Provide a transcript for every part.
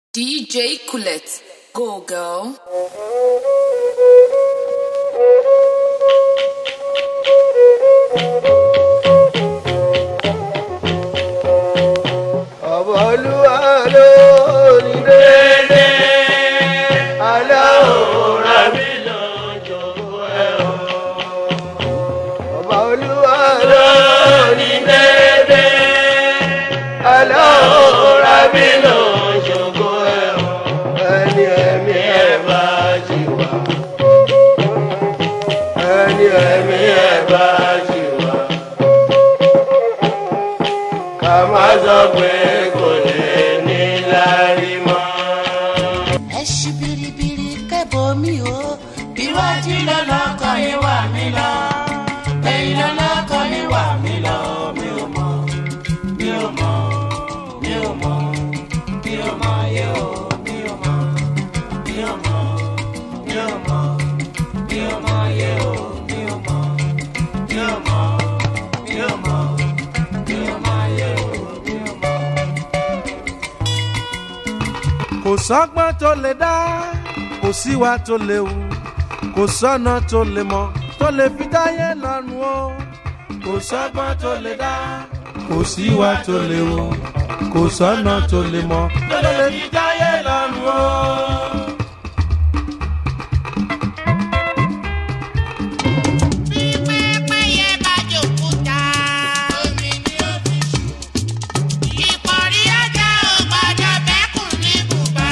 DJ Colette. Go, girl. ọ̀bọ̀ olúwa lórí dédé aláwòrán mi lójoojú ẹ̀ o. ọ̀bọ̀ olúwa lórí dédé aláwòrán mi lójoojú ẹ̀ o. ẹni ẹ̀mí ẹ̀ bá jì wá. ẹni ẹ̀mí ẹ̀ bá jì wá ká má sọ pé kò lè ní lárí mọ́. ẹ ṣí biribiri kẹ́bọ̀ mi o iwájú lọ́lọ́kọ̀ ni wà mí lọ ẹ̀yìn lọ́lọ́kọ̀ ni wà mí lọ mi ò mọ̀ mi ò mọ̀ mi ò mọ̀ mi ò mọ̀ yé o mi ò mọ̀ mi ò mọ̀ mi ò mọ̀ mi ò mọ̀ yé o mi ò mọ̀ mi ò mọ̀ mi ò mọ̀ mi ò mọ̀ yé o mi ò mọ̀. kò sọ́gbọ́n tó lè dá kò síwá tó lè wù kò sọ́nà tó lè mọ̀ tó lè fi dáyé lọ́rùn o kò sọ́gbọ́n tó lè dá kò síwá tó lè wù kò sọ́nà tó lè mọ̀ tó lè fi dáyé lọ́rùn o. bí pẹ́pẹ́yẹ bá jòkúta omi ni ó fi ṣù. ìpọ̀rí ajá ò gbọ́dọ̀ bẹ́kùn ní bùbá.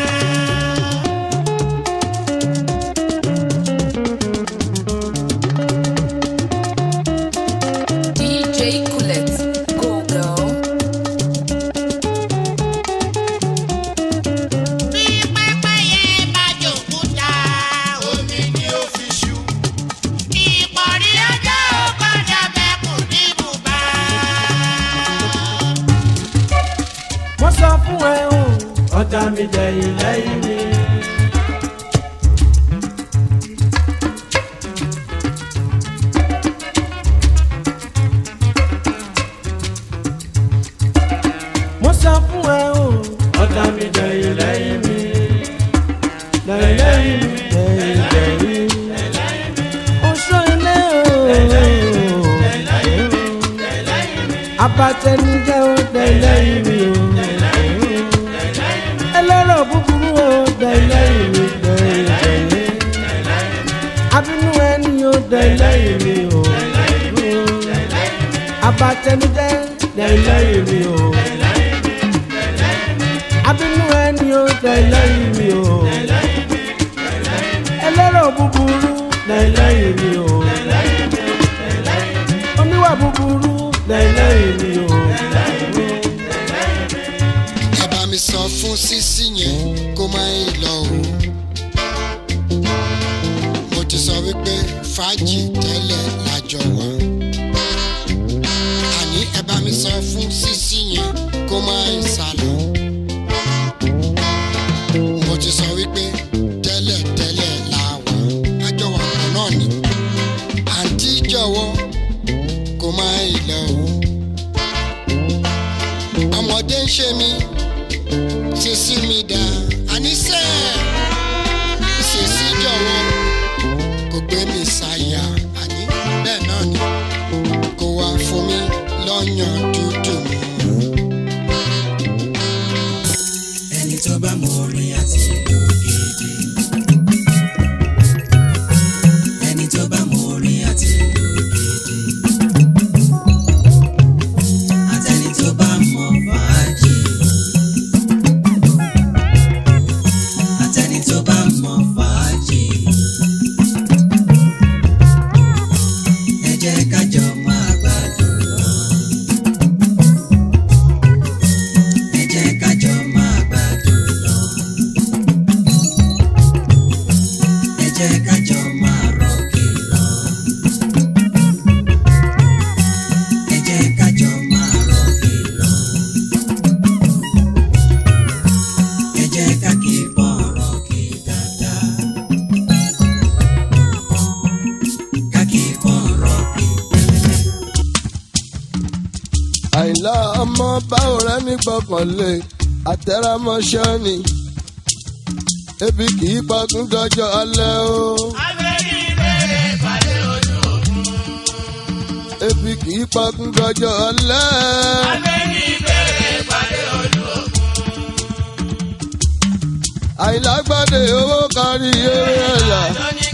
DJ Colette. Go, girl. bí pẹ́pẹ́yẹ bá jòkúta omi ni ó fi ṣù. ìpọ̀rí ajá ò gbọ́dọ̀ bẹ́kùn ní bùbá. mo sọ fún ẹ o ọjà mi dẹ̀yìn lẹ́yìn mi. mo sọ fún ẹ o ọjà mi dẹ̀yìn lẹ́yìn mi. lẹ́yìn lẹ́yìn mi lẹ́yìn lẹ́yìn mi. oṣù ilé o. abatẹnijẹ o lẹ́yìn mi o ẹlẹ́rọ̀ búburú o dẹ̀lẹ́yìn mi dẹ̀lẹ́yìn abínú ẹni o dẹ̀lẹ́yìn mi o abatẹnudẹ dẹ̀lẹ́yìn mi o abínú ẹni o dẹ̀lẹ́yìn mi o ẹlẹ́rọ̀ búburú dẹ̀lẹ́yìn mi o oníwà búburú dẹ̀lẹ́yìn mi o. ẹ bá mi sọ fún sísí yẹn kó má ì lọ o. mo ti sọ wípé fàájì tẹ́lẹ̀ lájọ wá. àní ẹ bá mi sọ fún sísí yẹn kó má ì sá lọ. mo ti sọ wípé tẹ́lẹ̀ tẹ́lẹ̀ la wà. àjọ wà pọ̀ náà ni. àǹtí jọ̀wọ́ kó má ì lọ o. ọmọdé ń ṣe mí sisi mi dá àníṣe sisi jọ̀wọ́ kò gbé mi ṣàyà àní bẹ́ẹ̀ náà ni kò wá fún mi lọ́yàn dúdú mu. ẹni tó bá mọ orin àti ìlú gidi. ẹni tó bá mọ orin àti ìlú gidi. àtẹni tó bá mọ fàájì. àtẹni tó bá mọ fàájì. ẹ jẹ́ ká jọ máa gbádùn lọ. ẹ jẹ́ ká jọ máa gbádùn lọ. ẹ jẹ́ ká jọ máa rọ̀kì lọ. ẹ jẹ́ ká jọ máa rọ̀kì lọ. ẹ jẹ́ ká kí pọ̀ rọ̀kì dáadáa. ká kí pọ̀ rọ̀kì àìlá ọmọ báwo rẹ ní gbọ́kànlé àtẹ̀rámọ́ṣẹ́ ni ebi kì í pagún dọjọ́ alẹ́ o. ebi kì í pagún dọjọ́ alẹ́. àìlágbádé owó kárí eré ẹ̀yà.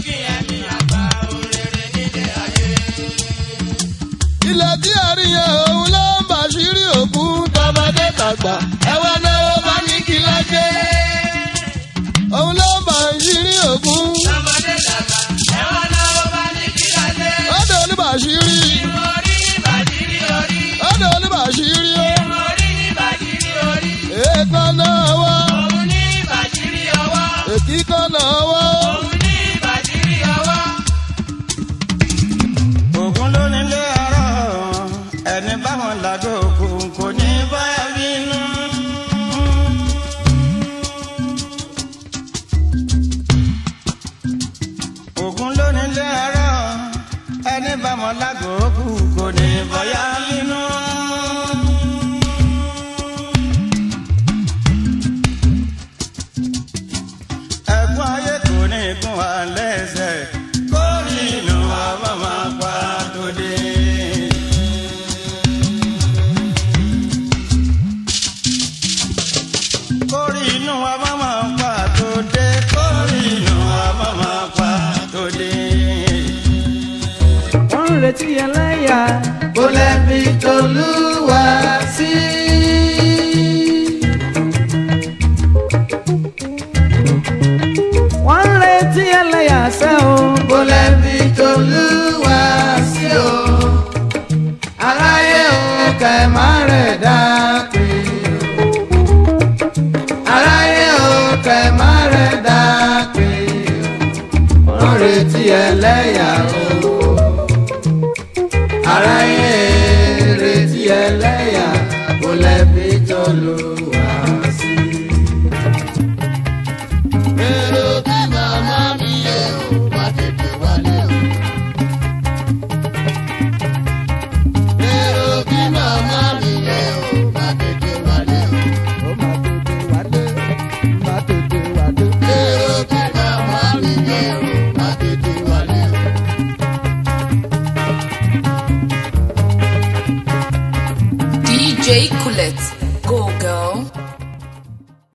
ilẹ̀ tí a rí yẹn òun ló ń bàṣírí òkú tọmọdé tàgbà ẹwà náà ó bá ní kí lájẹ́. òun ló ń bàṣírí òkú. ọ̀dọ̀ oníbàṣírí. ọ̀dọ̀ oníbàṣírí o. èèkàn náà wá. èkìkàn náà wá. ògùn ló nílé ọ̀rọ̀ ẹni báwọn làgò ògùn kò ní báyà bínú. ògùn ló nílé ọ̀rọ̀ ẹni báwọn làgò ògùn kò ní báyà bínú. ẹ̀gbọ́n ayé kò ní gún wa lẹ́sẹ̀ kórì inú wa bá máa pa tó dé. kórì inú wa bá máa pa tó dé kórì inú wa bá máa pa tó dé. wọ́n ń retí ẹlẹ́yà kó lẹ́bi tolúwa sí. wọ́n ń retí ẹlẹ́yà sẹ́ o kó lẹ́bi tolúwa sí o. aráyé o kẹ̀ má rẹ̀ dá pé o. aráyé o kẹ̀ má rẹ̀ dá pé o. wọ́n ń retí ẹlẹ́yà o.